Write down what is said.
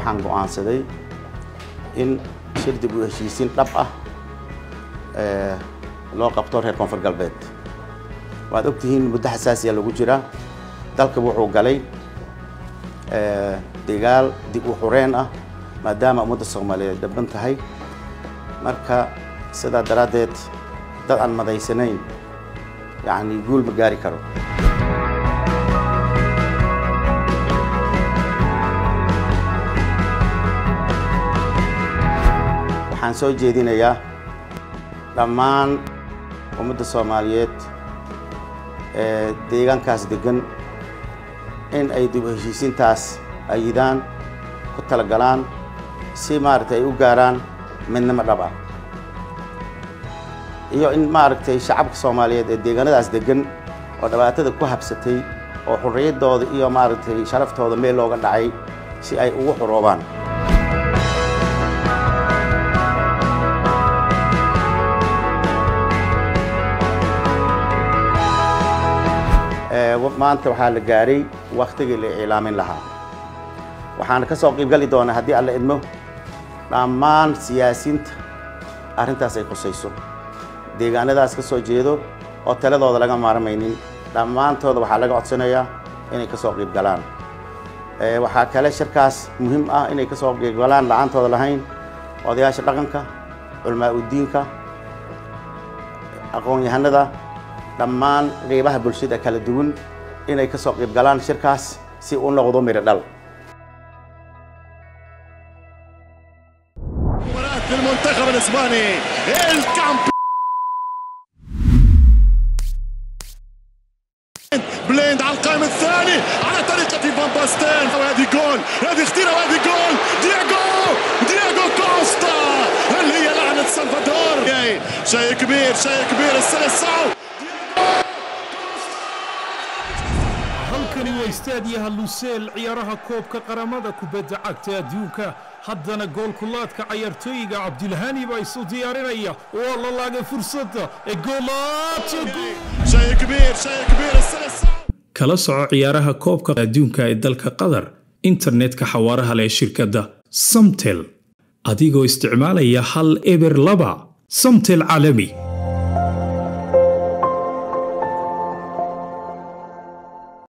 waxaan go'aansaday in shir dib u heshiisiin dhab ah loo qabto reer koonfur galbeed waad ogtihiin muddo xasaasiya lagu jiraa dalka wuxuu galay dagaal dib u xureen ah maadaama ummadda soomaaliyeed dhaban tahay marka sidaa daraaddeed dad aan madaysanayn yacni guul ma gaari karo waxaan soo jeedinayaa dhammaan ummadda soomaaliyeed ee deegaankaas degan in ay dib u heshiisiintaas ayidaan ku talagalaan si maaragtay ay u gaaraan midnimo dhab ah iyo in maaragtay shacabka soomaaliyeed ee deegaanadaas degan oo dhibaatada ku habsatay oo xurriyaddooda iyo maaragtay sharaftooda meel looga dhacay si ay ugu xuroobaan maanta waxaa la gaaray wakhtigii la iclaamin lahaa waxaana ka soo qiibgali doonaa haddii alla idmo dhammaan siyaasiinta arrintaas ay khusayso deegaanadaas ka soo jeedo oo taladooda laga maarmaynin dhammaantooda waxaa laga codsanayaa inay ka soo qiib galaan waxaa kale shirkaas muhiim ah inay ka soo qiib galaan la-aantooda lahayn odayaasha dhaqanka culamaa udiinka aqoon-yahanada dhammaan qeybaha bulshada kala duwan inay ka soo qiib galaan shirkaas si u noqdo miro dhal المنتخب الاسباني الكامب بليند على القائم الثاني على طريقة فان باستين وهذه جول هذه اختيرة وهذه جول دياغو دياغو كوستا هل هي لعنة سلفادور شيء كبير شيء كبير السلسعو halkani waa istaadiyaha luseel ciyaaraha koobka qaramada kubadda cagta adduunka haddana goolkulaadka cayaartooyiga cabdilhani baa isu diyaarinaya waa la laagay fursadda ee شيء كبير شيء كبير السلسعو kala soco ciyaaraha koobka adduunka ee dalka qatar internetka xawaaraha leh shirkadda samtel adigoo isticmaalaya hal eber laba samtel caalami